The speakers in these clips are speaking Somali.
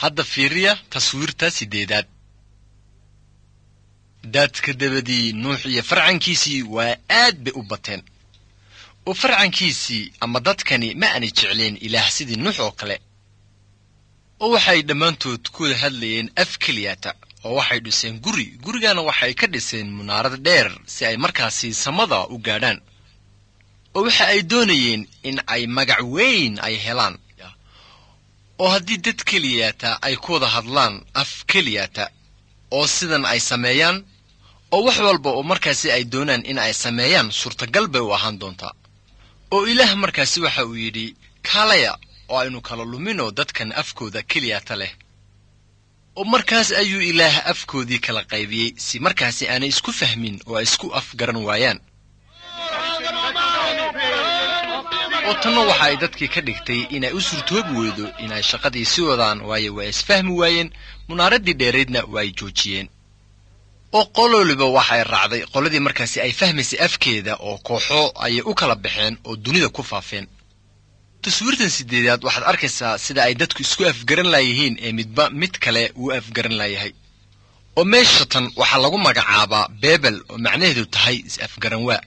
hadda fiiriya taswiirta siddeedaad daadka dabadii nuux iyo farcankiisii waa aad bay u bateen oo farcankiisii ama dadkani ma aanay jecleen ilaah sidii nuux oo kale oo waxay dhammaantood ku wada hadlayeen af keliyata oo waxay dhiseen guri gurigana waxay ka dhiseen munaarad dheer si ay markaasi samada u gaadhaan oo waxa ay doonayeen in ay magac weyn ay helaan oo haddii dad keliyata ay ku wada hadlaan af keliyata oo sidan ay sameeyaan oo wax walba oo markaasi ay doonaan in ay sameeyaan suurtagal bay u ahaan doontaa oo ilaah markaasi waxa uu yidhi kaalaya oo aynu kala luminoo dadkan afkooda keliyata leh oo markaas ayuu ilaah afkoodii kala qaybiyey si markaasi aanay isku fahmin oo ay isku afgaran waayaan oo tanna waxa ay dadkii ka dhigtay inay u suurtoobi weydo inay shaqadii si wadaan waayo waa isfahmi waayeen munaaraddii dheeraydna waa ay joojiyeen oo qololiba waxay raacday qoladii markaasi ay fahmaysay afkeeda oo kooxo ayay u kala baxeen oo dunida ku faafeen taswiirtan sideedaad waxaad arkaysaa sida ay dadku isku afgaran laayihiin ee midba mid kale uu afgaran laayahay oo meesha tan waxaa lagu magacaabaa beebel oo macnaheedu tahay is-afgaran waa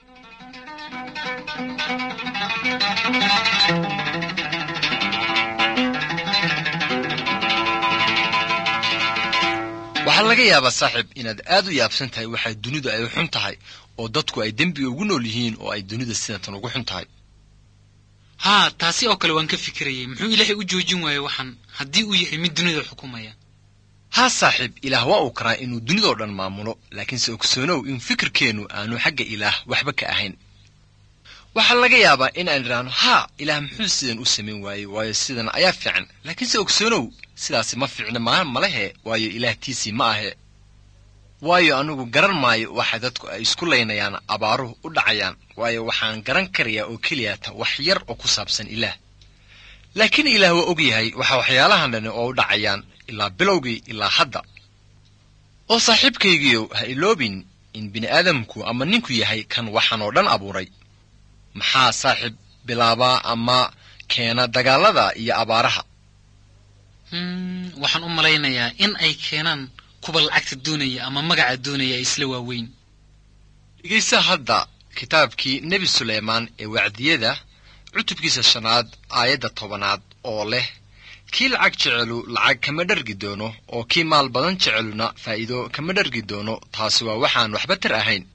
waxaa laga yaabaa saaxiib inaad aad u yaabsan tahay waxay dunidu ay xun tahay oo dadku ay dembiga ugu nool yihiin oo ay dunida sidatan ugu xun tahay haa taasi oo kale waan ka fikirayay muxuu ilaahay u joojin waaye waxaan haddii uu yahay mid dunida xukumaya haa saaxiib ilaah waa uu karaa inuu dunidao dhan maamulo laakiinse ogsoonow in fikirkeennu aanu xagga ilaah waxba ka ahayn waxaa laga yaabaa in aan idhaahno haa ilaah muxuu sidan u samayn waayey waayo sidan ayaa fiican laakiinse ogsoonow sidaasi ma fiicna maa malehe waayo ilaah tiisii ma ahe waayo anigu garan maayo waxa dadku ay isku laynayaan abaaruhu u dhacayaan waayo waxaan garan karayaa oo keliyata wax yar oo ku saabsan ilaah laakiin ilaah waa og yahay waxa waxyaalahan dhani oo u dhacayaan ilaa bilowgii ilaa hadda oo saaxiibkaygiiow ha iloobin in bini'aadamku ama ninku yahay kan waxaan oo dhan abuuray maxaa saaxiib bilaabaa ama keena dagaallada iyo abaaraha waxaan u malaynayaa in ay keenaan kuwa lacagta doonaya ama magaca doonaya isla waaweyn dhegaysa hadda kitaabkii nebi suleymaan ee wacdiyada cutubkiisa shanaad aayadda tobanaad oo leh kii lacag jecelu lacag kama dhargi doono oo kii maal badan jeceluna faa'iido kama dhargi doono taasi waa waxaan waxba tar ahayn